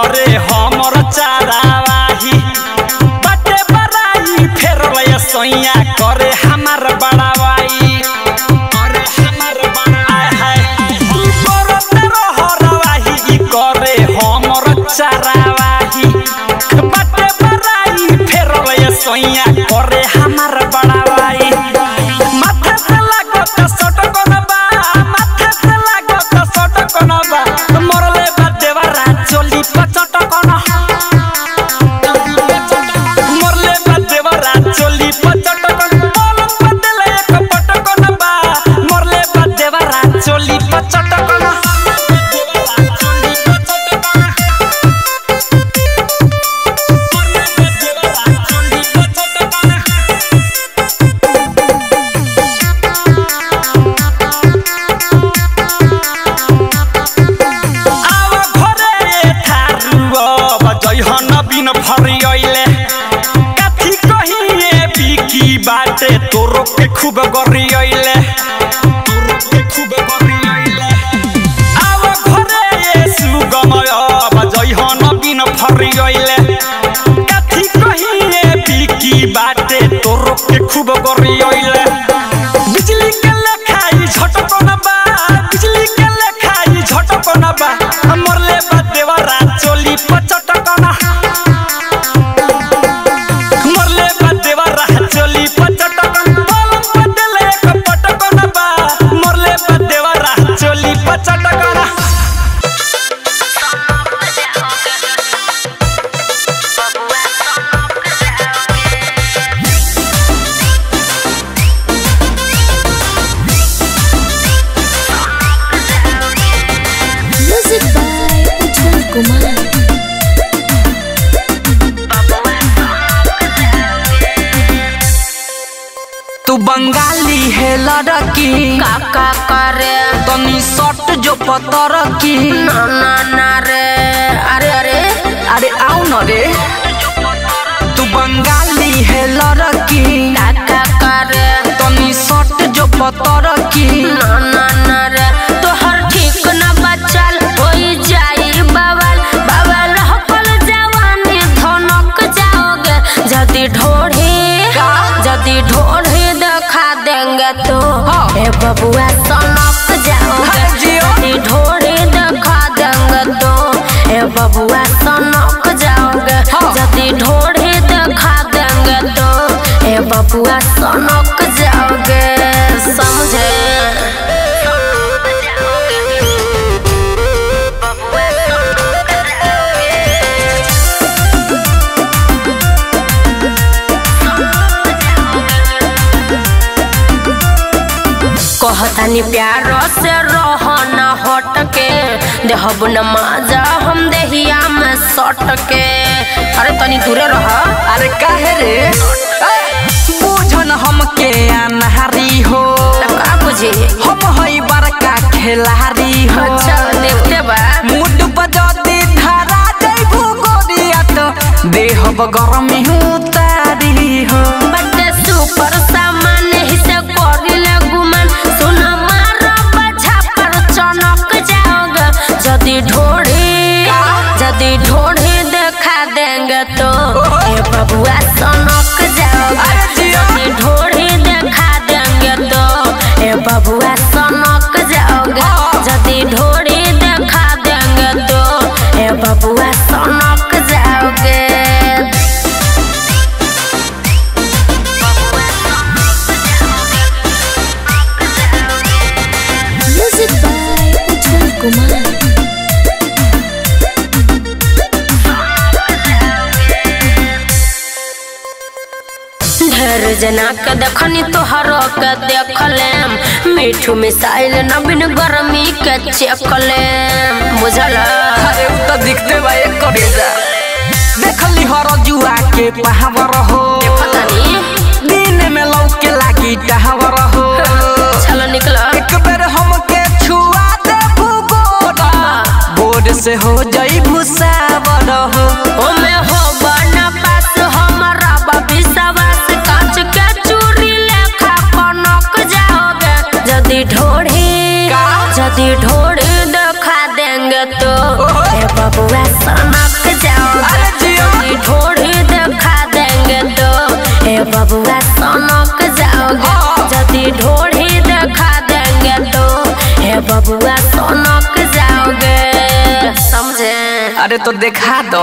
करे हमर चारावाही बाटे बराई फेर लय सैया करे हमार बड़ावाई करे हमार बड़ाई हाय तू करत रहरवाही ई करे हमर चारावाही बाटे बराई फेर लय सैया करे हमार बड़ावाई माथे से लागत सटकन बा माथे से लागत सटकन बा मरले बा देवरा चोली पचटकन मरले बा देवरा चोली पचटकन पलंग पे देले एक पटकन बा मरले बा देवरा चोली पचटकन चोली पचटकन मरले बा देवरा चोली पचटकन आव घरे थारुआ बजैहन बिन फरियैले काथी कहिए बिकी बाटे तोरो के खूब गरियैले तोरो के खूब गरियैले आव घरे सुगमय बजैहन बिन फरियैले काथी कहिए बिकी बाटे तोरो के खूब गरियैले बिजली के लेखाई झटकन बा बिजली के लेखाई झटकन बा मरले बा देवरा चोली पचटकन मरले बा देवरा चोली पचटकन पलंग पे देले एक पटकन बा मरले बा देवरा चोली पचटकन Music by Ujjwal Kumar. तू बंगाली है लड़की काका करे तनी सट जो पतर की ना ना ना रे अरे अरे अरे आओ न रे तू बंगाली है लड़की काका करे तनी सट जो पतर की ना ना ना रे तोहर ठीक न बचल होई जाई बवाल बवाल हकल जवानी धनक जाओगे जदी ढोढ़ी जदी ढोढ़ी दिखा देंगे तो ए बबुआ सनक जाओगे अरे जियो। जदी ढोढ़ी दिखा देंगे तो ए बबुआ सनक जाओगे जदी ढोढ़ी दिखा देंगे तो ए बबुआ सनक जाओगे समझे कहतानी प्यार से रह न हट के देहब न माजा हम देहिया में सट के अरे तनी दूरे रह अरे काहे रे बुझन हमके अनहारी हो तब का बुझी हम हई बड़का खिलाड़ी हो अच्छा देखते बा मुड बजती धारा जैबू गोरिया तो देहब गरमी उतारी हो बड्डे सुपर सामान ही से करिले गुमान सुन मार बजा पर चनक जाओगे जदी ढोढ़ी जदी ढोढ़ी देखा देंगे तो ए बबुआ सनक जाओगे अरे जियो। जदी ढोढ़ी देखा देंगे तो ए बबुआ सनक जाओगे जदी ढोढ़ी देखा देंगे तो ए बबुआ सनक जाओगे Music by Ujjwal Kumar. ढेर जना के देखनी तोहरो के देखलेम मीठू मिसाइल नवीन गर्मी के चेकलेम बुझल अरे उ तो दिखते बा एक करेजा देखली हर जुआ के पहावर हो पता नहीं दिन में लौके लागी टहावर हो चलो निकल एक बेर हमके छुआ दे भूगोड़ा बोर्ड से हो जाई भूसावर हो ओमे हो बना पास हमारा बाबी सवास कांच के चूड़ी लेखा कनक जाओगे जदी ढोढ़ी का? जदी ढोढ़ी देखा देंगे तो ओहो। ए बबुआ सनक अरे तो देखा दो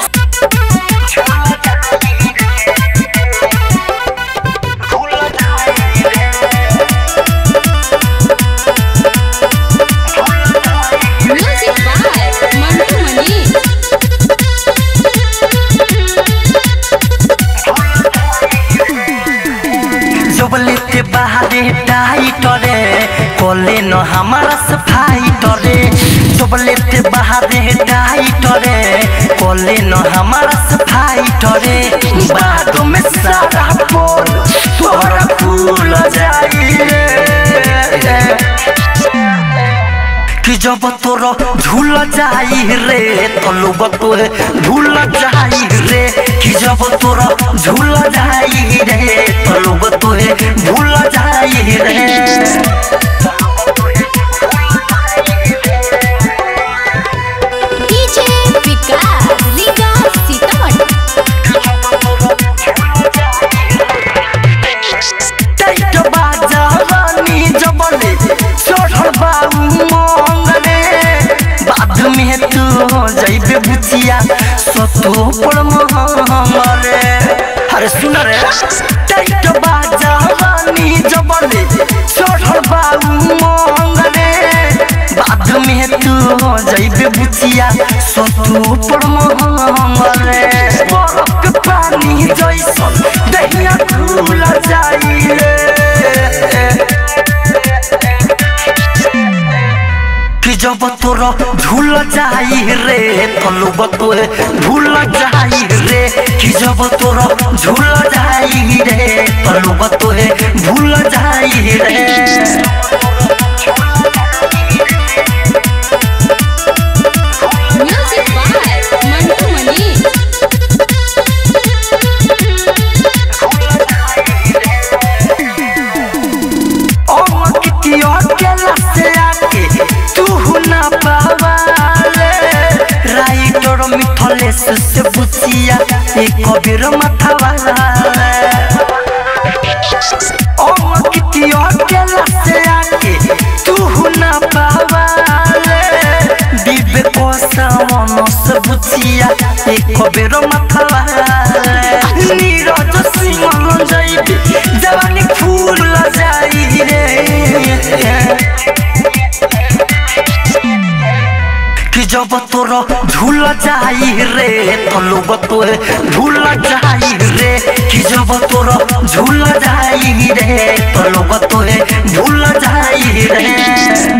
Music by Mantu Mani. जबले ते बाहरे टाइटरे कोले न हमारा सफाई टरे जबले ते बाहरे टाइटरे कोले न हमारा सफाई टरे बाद में सारा पोल तोरा फूल जाई रे कि जब तोर झूल जाई रे तो लोग तोहे भूल जाई रे कि जब तोर झूल जाई रे तो लोग तोहे भूल जाई रे DJ Vikas Liga Sitamat. Tight बाजा रानी जबले चढ़ल बाऊ मंगले बाद में तू जाइबे बुचिया सतो पर महंगले अरे सुन रे टाइट बाजा रानी जबले चढ़ल बाऊ मंगले बाद में तू जाइबे बुचिया सतो पर महंगले बरफ के पानी जैसन दहिया खुल जाई रे कि जब तोर झूल जाई रे तो लोग तोहे भूल जाई रे कि जब तोर झूल जाई रे तो लोग तोहे भूल जाई रे Music by Mantu Mani. कितियो केला से आके तू ना पावाले राइटर मिथलेस से बुचिया एक कबीर माथावाला ओ कितियो केला से आके तू ना पावाले दिबे को सावन से बुचिया एक कबीर माथावाला नीरज सिंह जाइबे जवानी फूल जाई रे कि जब तोर झूल जाई रे तो लोग तोहे भूल जाई रे कि जब तोर झूल जाई रे तो लोग तोहे भूल जाई रे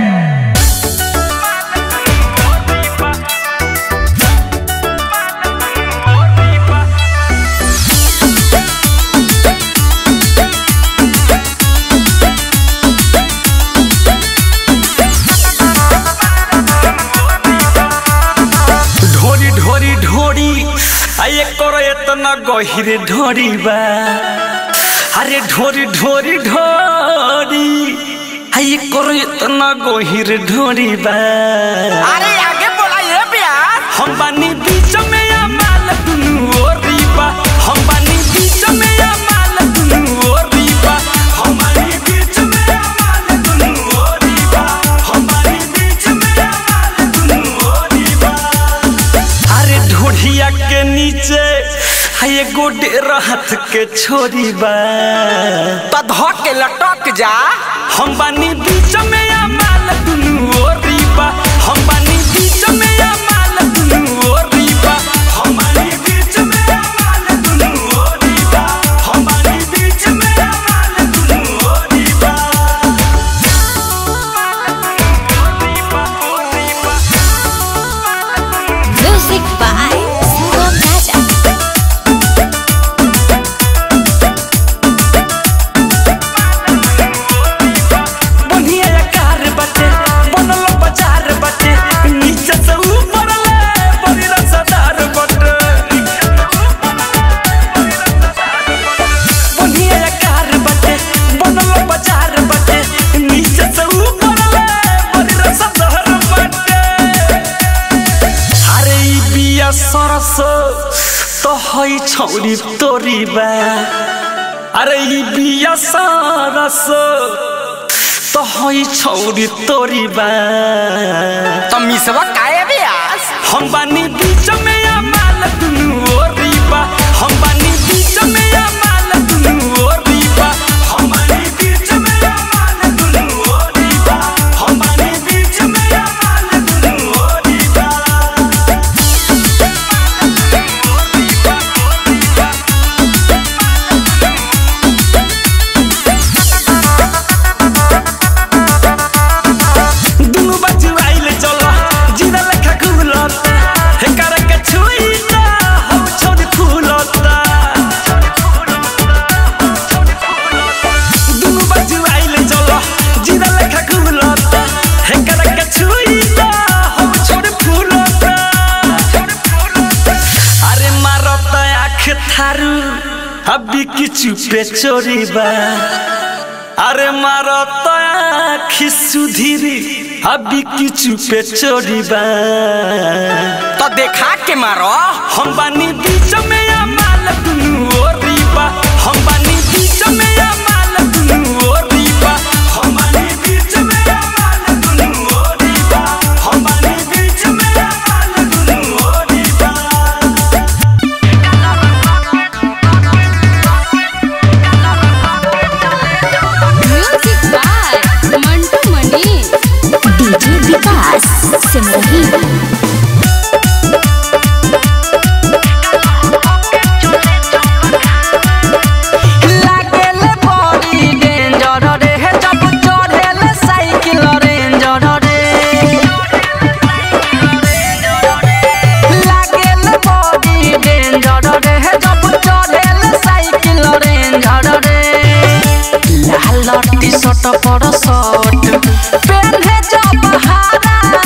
ढोरी ढोरी ढोरी आये करो इतना गहिर ढोरी बा अरे ढोरी ढोरी ढोरी आये करो इतना गहिर ढोरी बा अरे आगे बोला ये प्यार हम बानी बीच में या माल दुनु ओरी बा हम बानी बीच में या माल दुनु ओरी बा हम बानी बीच में या माल दुनु ओरी बा हम बानी बीच में या माल दुनु ओरी बा अरे ढोढ़िया के नीचे है गोडे रहत के छोरी बा तो धक के लटक जा हम बानी बीच में या माल दुनु ओरी बा हम बानी बीच में या माल दुनु ओरी बा हम बानी बीच में या माल दुनु ओरी बा हम बानी बीच में या माल दुनु ओरी बा Music by Sugam Raja. बनिया कार बटे बनल बाजार बटे नीचे से ऊपर ले बड़ी रसदार बटे बनिया कार बटे बनल बाजार बटे नीचे से ऊपर ले बड़ी रसदार बटे अरे ई बिया सरस तो हई छौरी तोरी बा अरे ई बिया सरस तो हई छौरी तोरी बा तो मिसवा काहे प्यार हम बानी बीच में या माल दुनु ओरी बा हम बानी बीच में या माल दुनु ओरी बा हम बानी बीच में या माल दुनु ओरी बा हम बानी बीच में या माल दुनु ओरी बा दुनु बच्चू आइले चलो जीरा लेखा घुलता हे कर के छुईता हो छोड़ फूलता दुनु बच्चू आइले चलो जीरा लेखा घुलता हे कर के छुईता हो छोड़ फूलता अरे मारता आँख थारू अभी किचु पे चोरी बा अरे मारो तो आखी सुधीरी अभी किचु पे चोरी बा तो देखा के मारो हम बानी बीच में या माल दुनु ओरी बा हम बानी बीच में या माल दुनु ओरी बा हम बानी बीच में या माल दुनु ओरी बा हम बानी बीच में या माल दुनु ओरी बा music by Mantu Mani DJ Vikas Simrahi लागेले बड़ी डेंजर रे हे जब चढ़ेले साइकिल रेंजर रे लागेले बड़ी डेंजर रे हे जब चढ़ेले साइकिल रेंजर रे लाल टी शर्ट पर शर्ट पेन्हे जब हारा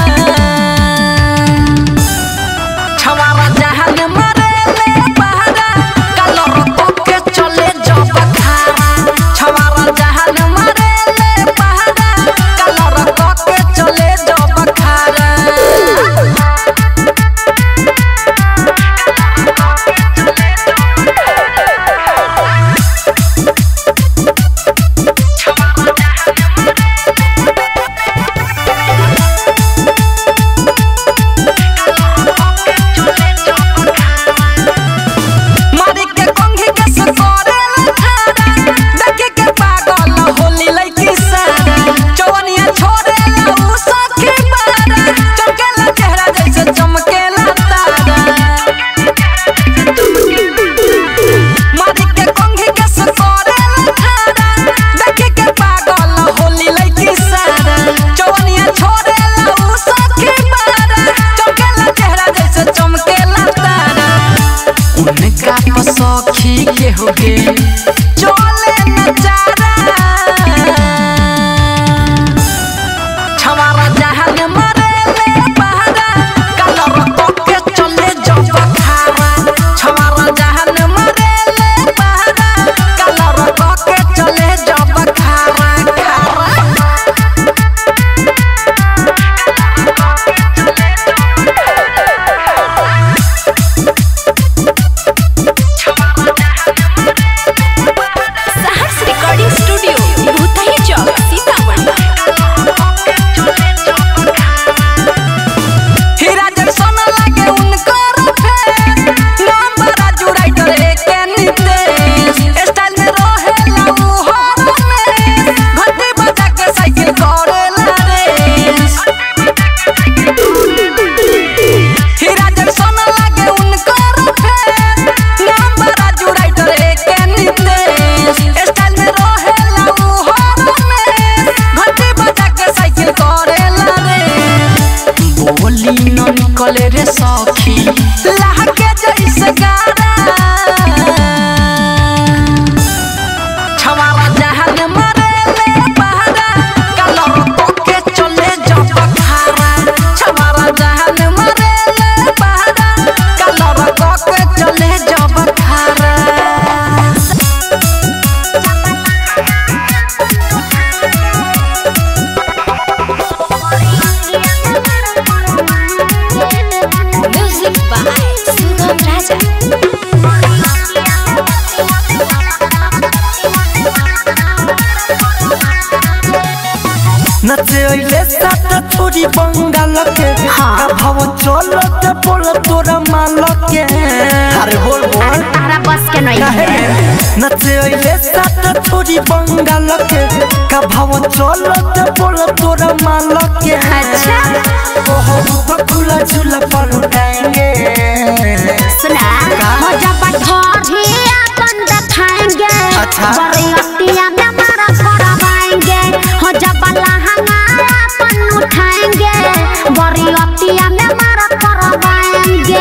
छवारा जहान मरेले बहरा कलर के चले जब खारा छवारा जहान मरेले बहरा कलर के चले जब खारा मारी के कंघी के सकोरे लखारा देखे के पागल होली लइकी सारा चवनिया छोरे उ सखी बारा चमकेला चेहरा जैसे चमकेला तारा मारी के कंघी के सकोरे लखारा देखे के पागल होली लइकी सारा चवनिया छोरे उ सखी बारा चमकेला चेहरा जैसे चमकेला तारा उनका पसौखी के होगे चले नजारा छवारा जहान मरेले बहरा कलर के चले जब खारा छवारा जहान मरेले बहरा कलर के चले जब खारा खारा सहर्ष रिकॉर्डिंग स्टूडियो भूतही चौक सीतामढ़ी हीरा जैसन लागे उनकर फेस नाम बड़ा जुड़ाइटर एके नितेश स्टाइल में रहेला उ हर में घंटी बजा के साइकिल करेला रेस हीरा जैसन लागे उनकर फेस नाम बड़ा जुड़ाइटर एके नितेश स्टाइल में रहेला उ हर में घंटी बजा के साइकिल करेला रेस बोली न निकले रे सखी लहके जैसे गारा छवारा जहान मरेले बहरा कलर के चले जब खारा छवारा जहान मरेले बहरा कलर के चले जब खारा म्यूजिक बाय सुगम राजा नचे अइले सात छोरी बंगाल के का भाव चलो ते बोल तोरा माल के अरे बोल बोल तारा बस के नहीं काहे है नचे ओइले साथ छोरी बंगाल के का भाव चलो ते बोल तोरा माल के अच्छा ओहो तो खुला झूला पर उठाएंगे सुना हो जब ढोरी अपन दिखाएंगे अच्छा। बरियतिया में मारा करवाएंगे हो जब लहंगा अपन उठाएंगे बरियतिया में मारा करवाएंगे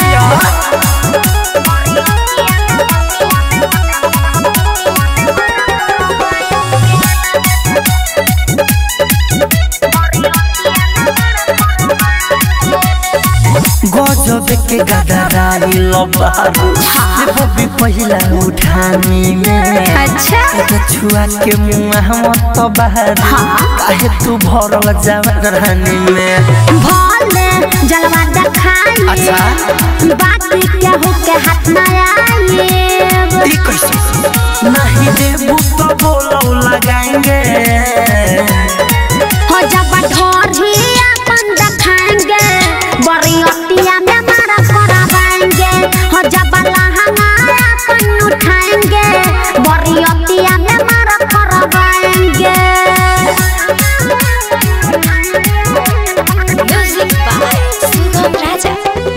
गजब के गदराई लबारू देखो भी पहिला उठानी में अच्छा एगो छुआ के मुंह मत बहारू काहे तू भरल जवानी में भोले जलवा दिखाएंगे अच्छा। बात क्या हो के हाथ में आएंगे ई कैसे नहीं देबू तो बोलो लगाएंगे हो जब ढोरी अपन दिखाएंगे बरियतिया में मारा करवाएंगे हो जब लहंगा अपन उठाएंगे बरियतिया में मारा करवाएंगे music by Sugam Raja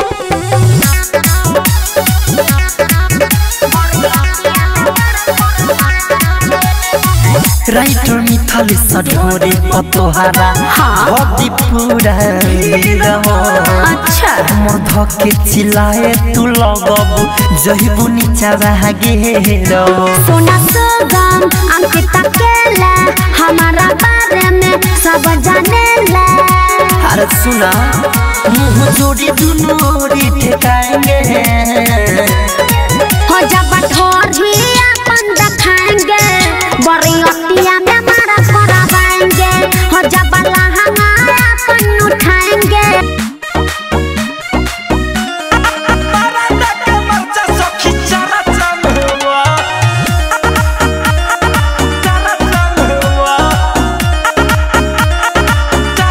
writer मिथली सढोरे पतोहारा भक्ति पूरा रहो अच्छा मोर धके चिल्लाए तू लगबू जहिबू नीचा भागे रहो सोना सुगम अंकिता केला हमारा बारे में सब जाने ला अरे सुना मुंह जोड़ी दुनू ओरी ठेकाएंगे हो जब ढोरी अपन दिखाएंगे बरियतिया में मारा करवाएंगे हो जब लहंगा अपन उठाएंगे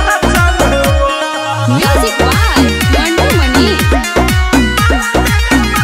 म्यूजिक बाय मंटू मनी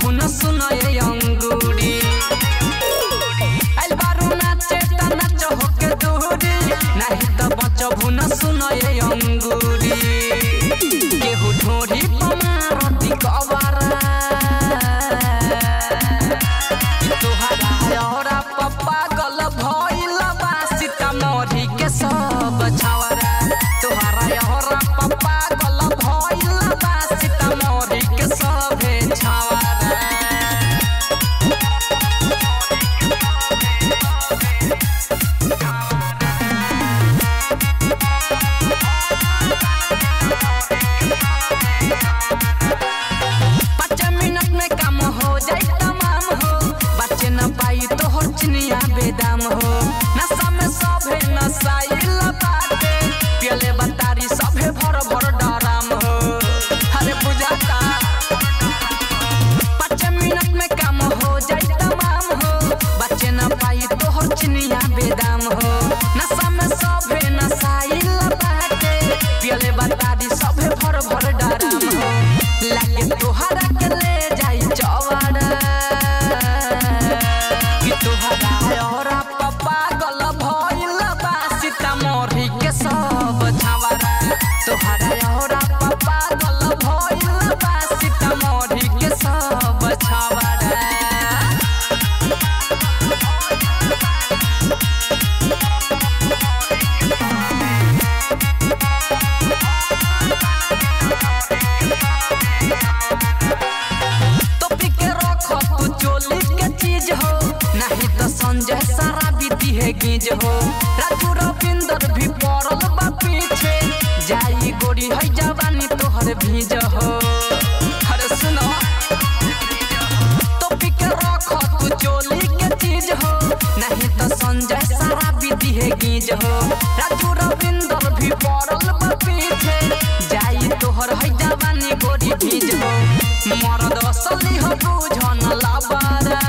भुन सुन ये अंगूरी आइल बारू नाचे त नाच होके दूरी नाही त बच भुन सुन ये अंगूरी केहू ढोरी पमारती कवारा तोहरा औरा पप्पा गल भइल बा सीतामढ़ी के सब छावरा तोहरा औरा पप्पा गल भइल बा सीतामढ़ी के सब छावरा पाँच मिनट में काम हो जाए तमाम हो बच्चे न पाई तो हो चिनिया बेदाम हो नशा में सभे नशाइल बाटे पियले बतारी सभे भर भर डराम हो अरे बुझाता पाँच मिनट में काम हो जाए तमाम हो बच्चे न पाई तो हो चिनिया बेदाम हो नशा में सभे नशाइल बाटे पियले बतारी सभे भर भर डराम हो लागे तोहरा के ले जाई चवाड़ा कि तोहरा औरा पप्पा गल भइल बा सीतामढ़ी के सब छावरा तोहरा औरा पप्पा गल भइल बा सीतामढ़ी के सब छावरा टोपी के रख तू चोली के चीज हो नहीं तो संजय सारा बीती है गीज हो राजू रविंदर भी पड़ल बा पीछे जाई गोरी है जवानी तोहर भीज हो अरे सुनो टोपी के रख तू चोली के चीज हो नहीं तो संजय सारा बीती है गीज हो राजू रविंदर भी पड़ल बा पीछे जाई तोहर है जवानी गोरी भीज हो मरद असली हो बुझन लाबारा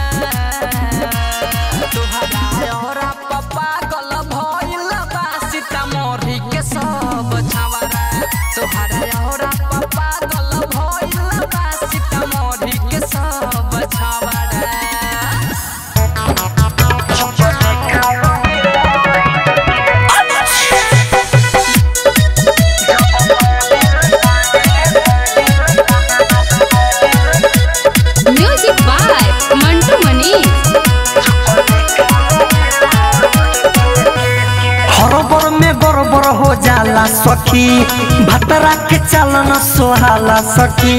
तोहरा औरा पप्पा गल भइल बा सीतामढ़ी के सब छावरा तोहरा औरा पप्पा गल भइल बा सीतामढ़ी के सब छावरा म्यूजिक बाय मंटू मनीष हरबर में गड़बड़ हो जाला सखी भतरा के चलन सोहाला सखी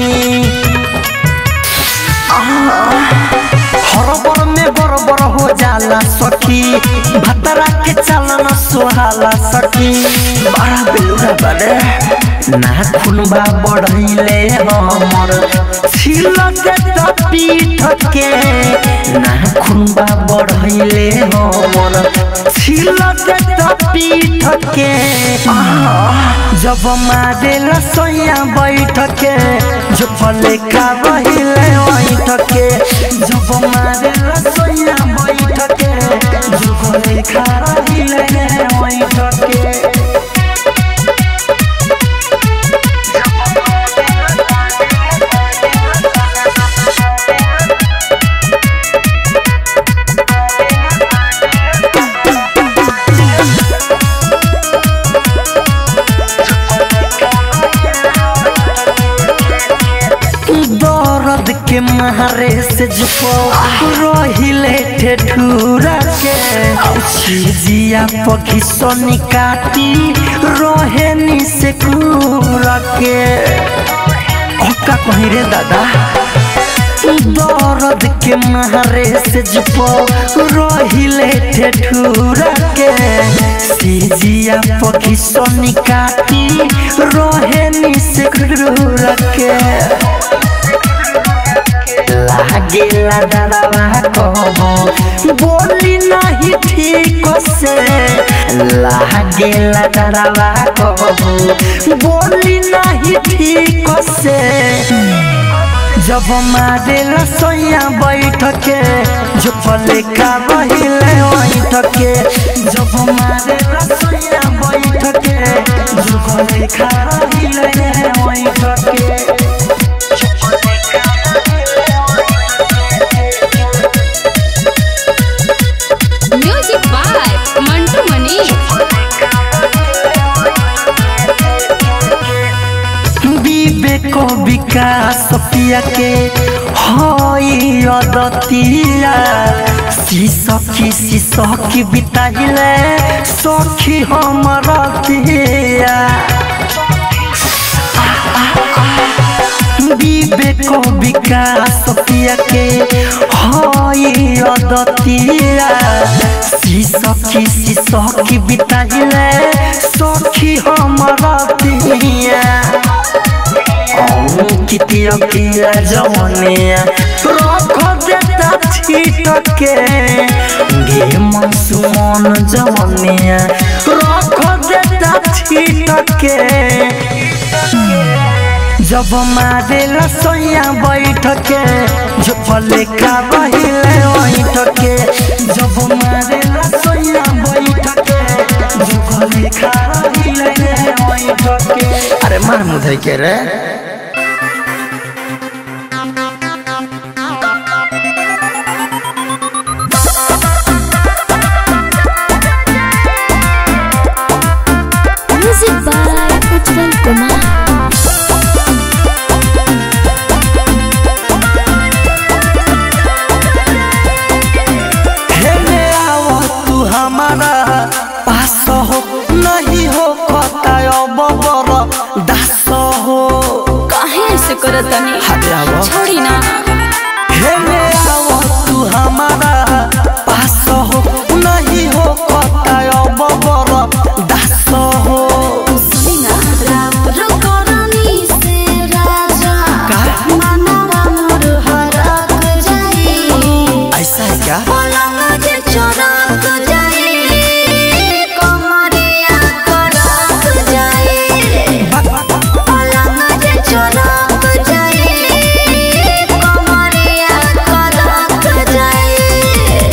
हरबर में गड़बड़ हो जाला सखी भतरा के चलन सोहाला सखी बड़ा बेलुरा बड़े ना खुनबा बढ़ैले हमर छिल के त पीठ के ना खुनबा बढ़ैले हमर छिल के त पीठ के जब मारे लसैया बैठ के जो फले का बहिले बैठ के जब मारे लसैया बैठ के जो फले का रहिले बैठ के दर्द के मारे से जुपो रहिले ठेठुरा के जिया पखी सोनी काटी रोहेनी से कूरा के का कहीं रे दादा दर्द के मारे से जुपो रहिले ठेठुरा के सीजिया पखी सोनी काटी रोहेनी से कूरा के लागेला डरावा कहबो बोली नहीं ठीक से लागेला डरावा कहबो बोली नहीं ठीक से जब मारे रसोईया बैठ के जो फले का बहिले बैठ के जब मारे रसोईया बैठ के जो फले का बहिले बैठ के विकास पिया के हई अदतिया सी सखी सी सखी बिताइले सखी हमर तिया विवेक विकास पिया के हई अदतिया सी सखी सी सखी बिताइले सखी हमर तिया कितिया किया जवनिया रख देता छीट के गे मनसुमन जवनिया रख देता छीट के जब मारे लसोया बैठ के जो पले का बहिले बैठ के जब मारे लसोया बैठ के जो पले का बहिले बैठ के अरे मार मुधई के रे म्यूजिक बाय उज्जवल कुमार हेले आओ तू हमारा पास हो नहीं हो कताय बबर दास हो काहे ऐसे करत तनी हटे आओ छोड़ी ना हेले आओ तू हमारा पास हो नहीं हो कताय बबर दास हो सुनी ना राउर करनी से राजा मनवा मोर हरक जाई ऐसा है क्या पलंग जे चरक जाई कमरिया करक जाई पलंग जे चरक जाई कमरिया करक जाई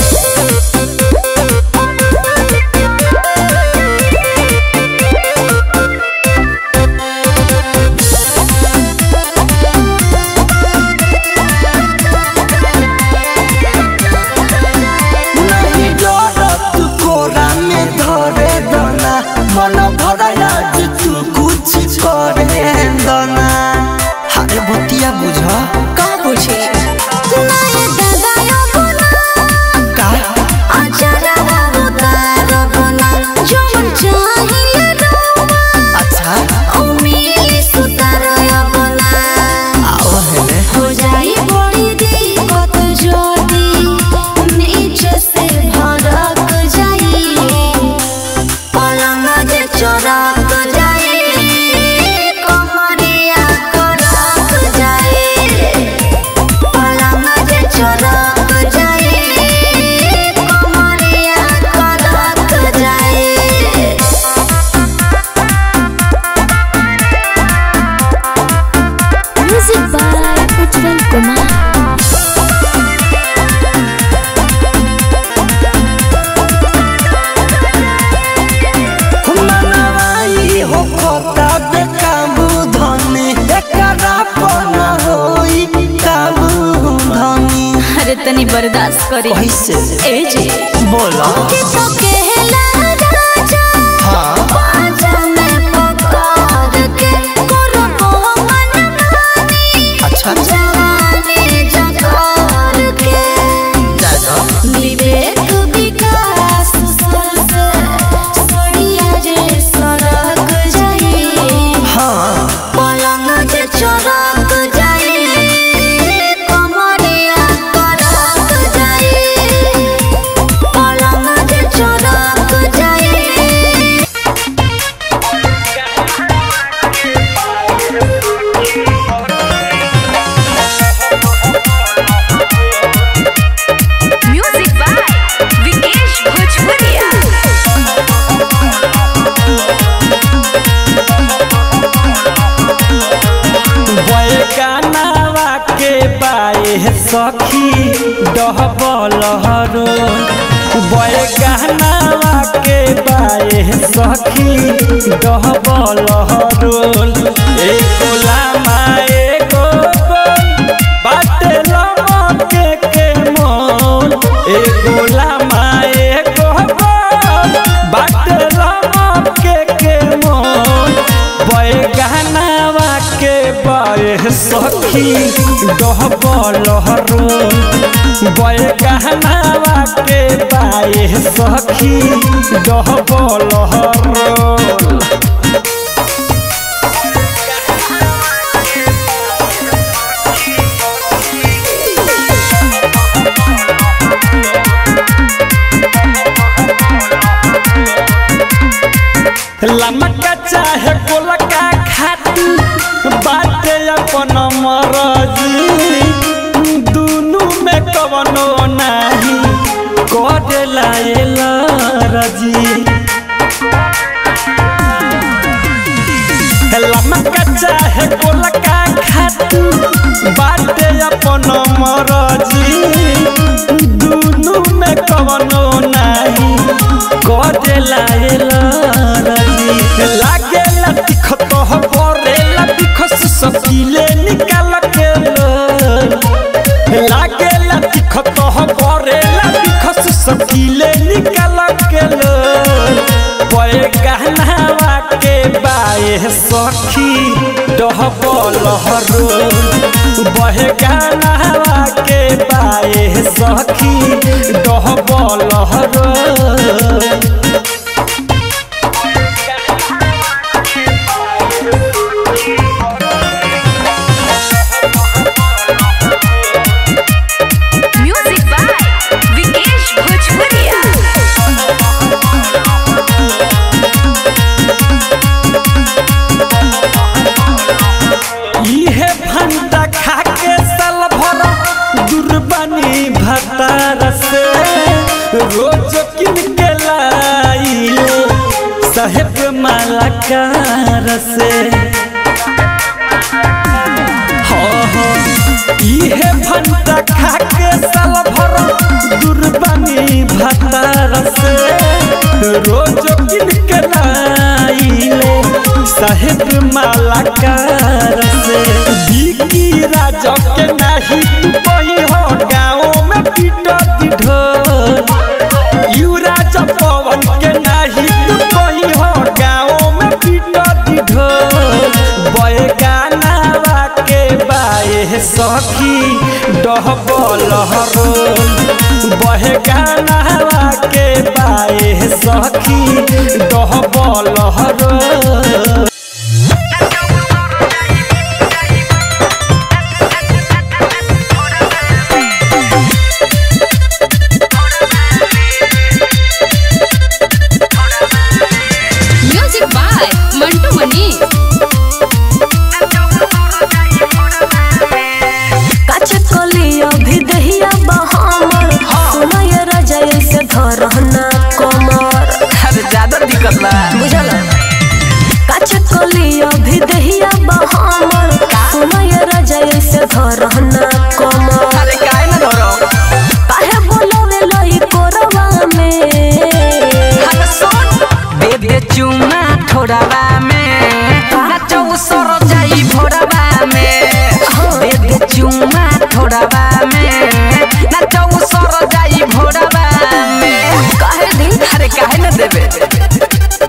नहीं डरत कोरा में धरे दना मन भराया जे तू कुछ करे दना हारे बतिया बुझ का बुझे नाय दगायो बुना का अचारा उतार बुना जमन चाहिए रोवा अच्छा उम्मीद सुतार बुना आओ हेले हो जाई बड़ी दिक्कत जोदी नीचे से भड़क जाई पलंग जे चरक जाई कमरिया करक जाई पलंग जे चरक जाई कमरिया करक जाई म्यूजिक बाय उज्जवल कुमार मनवाई हो खोता बे काबू धनी एकरा पना होई काबू धनी अरे तनी बर्दाश्त करी कैसे ए जे बोला कि तो कहला राजा हाँ बाजा में पकड़ के करो मन मानी अच्छा जवानी जकार के दादा विवेक विकास सर से सोनिया जे सड़क जाई हाँ पलंग जे चरक जाई कमरिया करक जाई पलंग जे चरक जाई म्यूजिक बाय विकेश भोजपुरिया बैकानावा के बाए सखी डहबल हरो बैकानावा के बाए सखी डहबल हरो एको लामा एको गोल बाटे लमके के मोल एको लामा एको गोल बाटे लमके के मोल बैगहनावा के बारे सखी सखी डहबल हरो बय गहनावा के बाए सखी डहबल हरो लमका चाहे गोलका खाती बाटे अपन मरजी दुनु में कवनो नाही करेला एला रजी लमका चाहे गोलका खाती बाटे अपन मरजी दुनु में कवनो नाही करेला एला रजी लागेला तिखत हो परेला बिखस सकीले निकाल के लो लागेला तिखत हो परेला बिखस सकीले निकाल के लो पए गहनावा के बाए सखी डहबल हरो बहे गहनावा के बाए सखी डहबल हरो म्यूजिक बाय विकेश भोजपुरिया इहे भंटा खा के साल भर दुर्बानी भतार से रोज किन के लाइले साहेब मालाकार से हो हो इहे भंटा खा के साल भर दुर्बानी भतार से रोज किन के लाइले साहेब मालाकार से बिकी राजा के नाही तू कही हो गाँव में पीटती ढोल यू राजा पवन के नाही तू कही हो गाँव में पीटती ढोल बय गानावा के बाए सखी डहबल हरोल बहे गानावा के बाए सखी डहबल हरोल म्यूजिक बाय मंटू मनी काचे कलिया भी दहिया बहामर सुनाय राजा ऐसे धरहना कमर अरे ज्यादा दिक्कत बा बुझल काचे कलिया भी दहिया बहामर सुनाय राजा ऐसे धरहना कमर अरे काहे ना धरो काहे बोलवे लई कोरवा में अरे सुन दे दे चुमा थोड़ावा में नाचो सर जाई भोरवा में दे दे चुमा थोड़ावा में नाचो सर जाई भोरवा में काहे दी अरे काहे ना देबे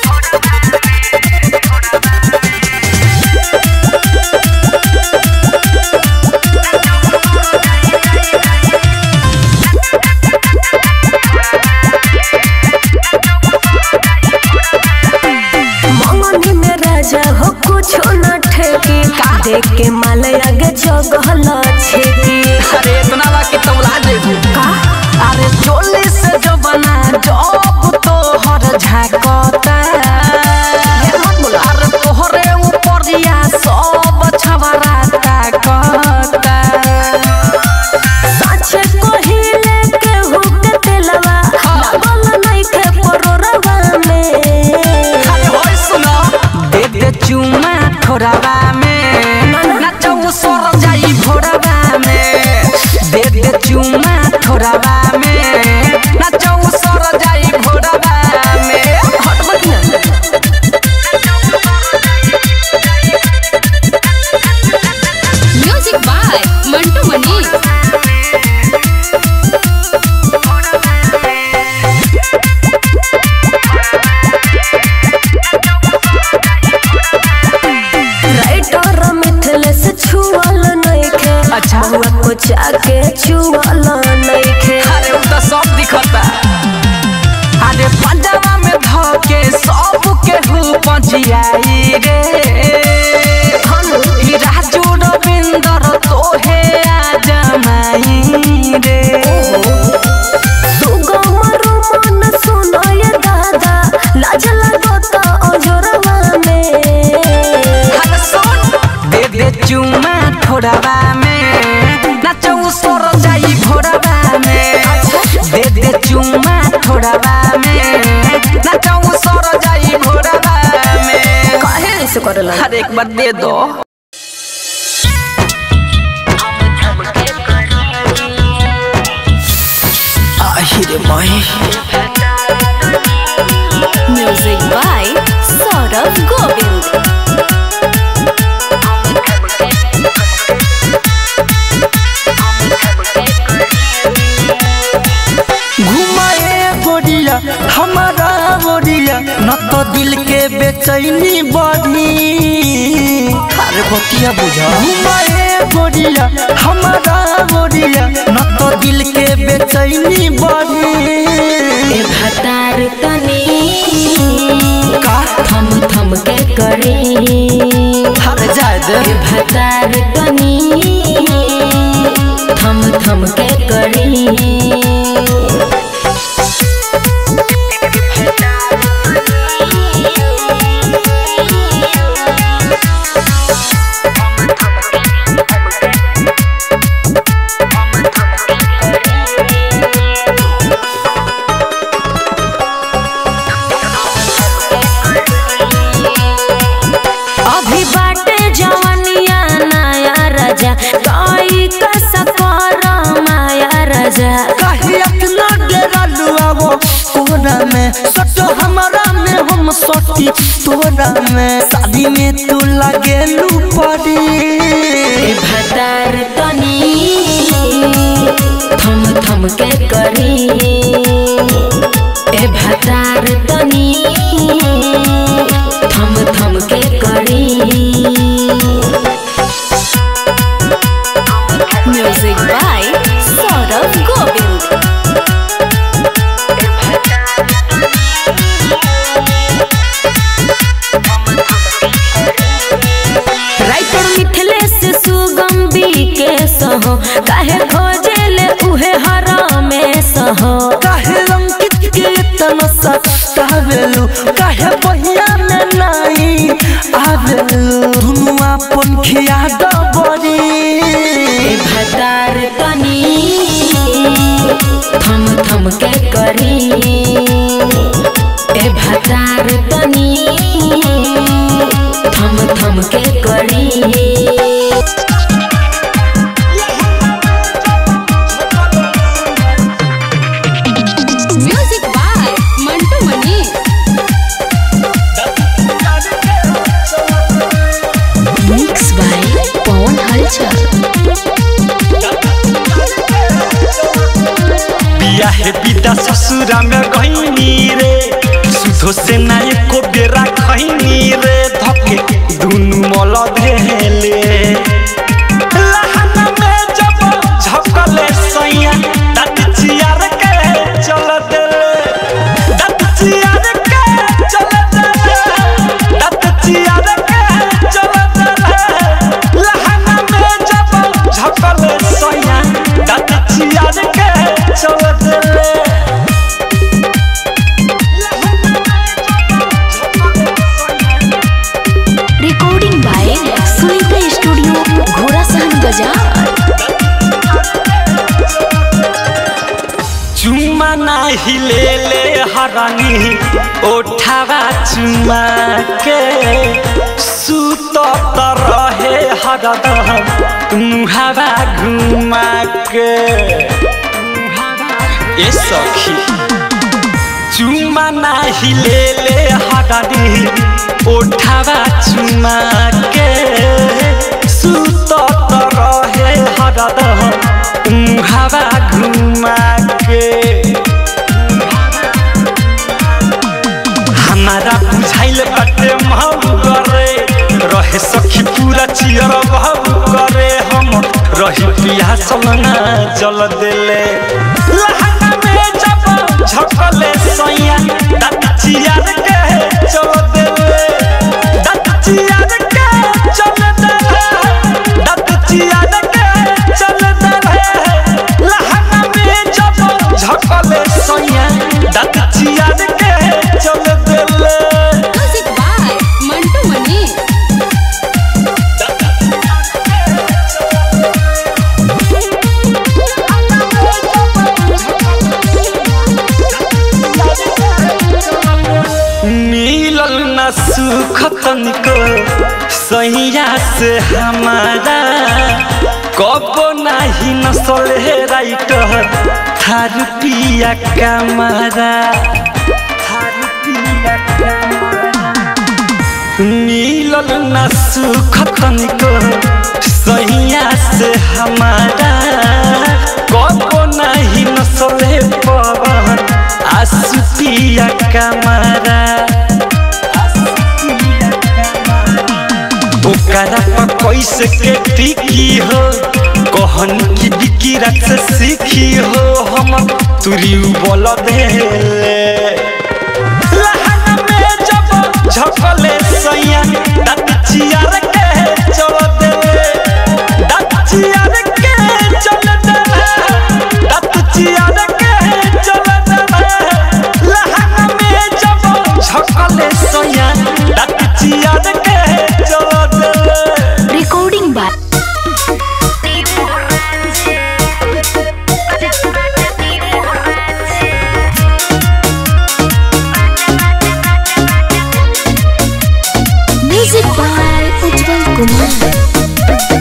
मंगनी में राजा हो कुछ न ठेकी देख के माल आगे जगहल छेकी अरे इतना बा कि तौला जेबू अरे चोली से जो बना जब तो हर झाकता अरे तोहरे ऊपरिया सब छवरा ताकता साचे कोहिले के हुक तेलवा लागल नइखे परोरवा में अरे होय सुनो दे दे चुमा थोड़ावा में नाचो सर जाई भोरवा करेला हर एक बार दे दो आहिरे माही म्यूजिक बाय सौरभ गोविंद घुमाए गोरिया हमारा गोरिया न तो दिल के बेचैनी बढ़ी अरे बतिया बुझा घुमाए गोरिया हमारा गोरिया न तो दिल के बेचैनी बढ़ी ए भतार तनी का थम थम के करे हर जाए दे ए भतार तनी थम थम के करे अभी बाटे जवनिया नया राजा कोई कसा कर माया राजा काहे अपना डेरा लुआवो कोरा में सटो हमारा में हम सटी तोरा में शादी में तू लगेलू पड़ी ए भतार तनी थम थम के करी ए भतार तनी थम थम के करी music by Saurabh Govind writer Mithilesh Sugam के सहो काहे खोजेले उहे हरामे सहो काहे अंकित के इतना सतावेलू काहे बहिया में नहीं आवेलू दुनु अपन खिया डबरी ए भतार तनी थम थम के करी ए भतार तनी थम थम के करी music by Mantu Mani mix by Pawan Halchal बिया हे पिता ससुरा में गईनी रे सुधो से ना एको बेरा खैनी रे धके दुनु मल धेले लहना में जब झपकले सैया दत चियार के चल देले दत चियार के चल देले दत चियार के चल देले लहना में जब झपकले सैया दत चियार के चल देले रिकॉर्डिंग बाय सुनीता स्टूडियो घोड़ा सहन बाजार चुमा नाही ले ले हरानी ओठावा चुमा के सुत त रहे हरदम मुहावा घुमा के ए सखी चुमा नाही ले ले हरानी ओठावा चुमा के सुत त रहे हरदम मुहावा घुमा के हमारा बुझाइल बाटे महू करे रहे सखी पूरा चियर बहू करे हम रही पिया सलना जल देले लहंगा में जब झपले सैया दादा चियर के चल देले दादा चियर के चल देले दादा चियर के चल देले लहंगा में जब झपले सैया दादा चियर के चल देले म्यूजिक बाय मंटू मनी मिलल से हमारा कबो नहीं नसल है राइटर थारू पिया कमारा थारू पिया कमारा मिलल न सुख तनिको सैया से हमारा कबो नहीं नसले पवन आसुतिया कमारा ओकरा पर कैसे के टिकी हो कहन की बिकी रात से सीखी हो हम तुरी बोल देले लहन में जब झपले सैया दत चियार के चल देले दत चियार के चल देले दत चियार के चल देले लहन में जब झपले सैया दत चियार के चल देले recording by music by Ujjwal Kumar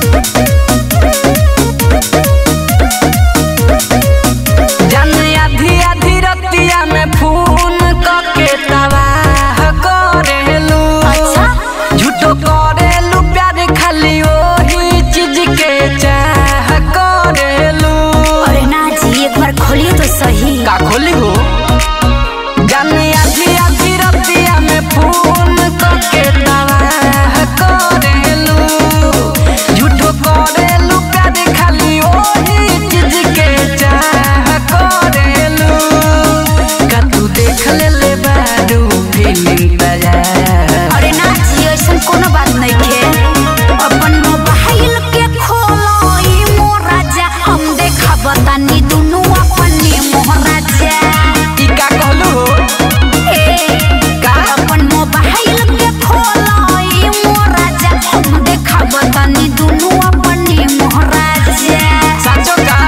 जन आधी आधी रतिया में फोन करके तबाह करेलू अच्छा? झूठो करेलू प्यार खाली ओही चीज के चाह करेलू अरे ना जी एक बार खोलिए तो सही का खोली हो जन आधी आधी रतिया में फोन करके तबाह करेलू झूठो करेलू प्यार खाली ओही चीज के चाह करेलू का तू देख ले ले बारू फीलिंग तैयार अरे ना जी ऐसा कोनो बात नहीं खे अपन मोबाइल के खोलो ई मोराजा हम देखा बतानी दुनु अपनी मोहराजा ई का कहलू हो ए का अपन मोबाइल के खोलो ई मोराजा हम देखा बतानी दुनु अपनी मोहराजा साचो का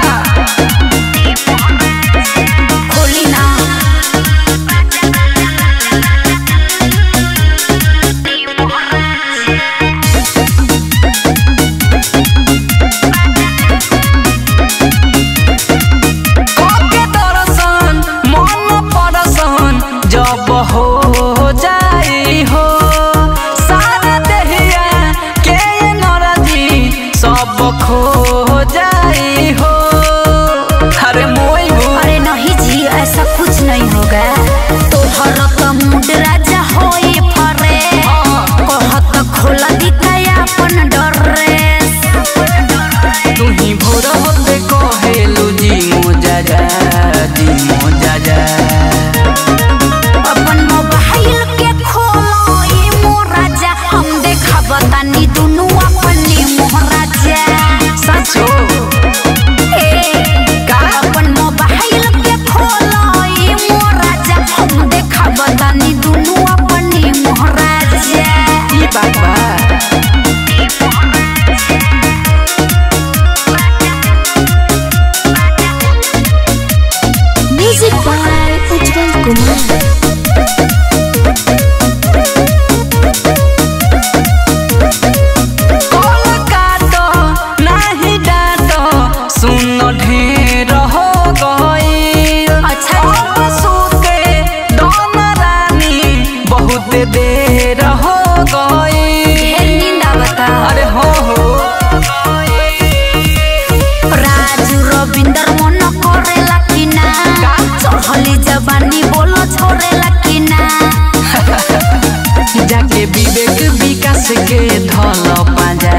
खोली ना के दर्शन मन परसन जब हो जाई हो सारा देहिया के नरजी सब खो जाई हो अरे मोई हो अरे नहीं जी ऐसा कुछ नहीं होगा तोहर तो मूड राजा होई फरे कहत खोला दिखाया अपन ड्रेस तू ही भोर होते कहेलू जी मोजा जा जी मोजा जा अपन मोबाइल के खोलो ई मोराजा हम देखा बतानी दुनु अपनी मोहराजा साचो ए का अपन मोबाइल के खोलो ई मोराजा हम देखा बतानी दुनु अपनी मोहराजा ई बात बा music by Ujjwal Kumar call काटो नाही डाटो सुन ढेर हो गई अच्छा। अब सुते दोन रानी बहुत देर हो गई ढेर नींद आवता अरे हो हो राजू रविंदर मन करेला कि ना का? चढ़ली जवानी बोलो छोड़ेला कि ना जाके विवेक विकास के धल पाजा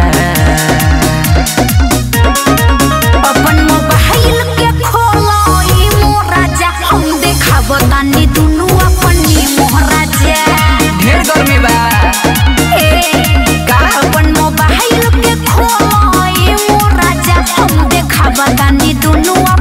अपन मोबाइल के खोलो ई मोराजा हम देखा बतानी दुनु अपनी मोहराजा ढेर गर्मी बा ए का अपन मोबाइल के खोलो ई मोराजा हम देखा बतानी दुनु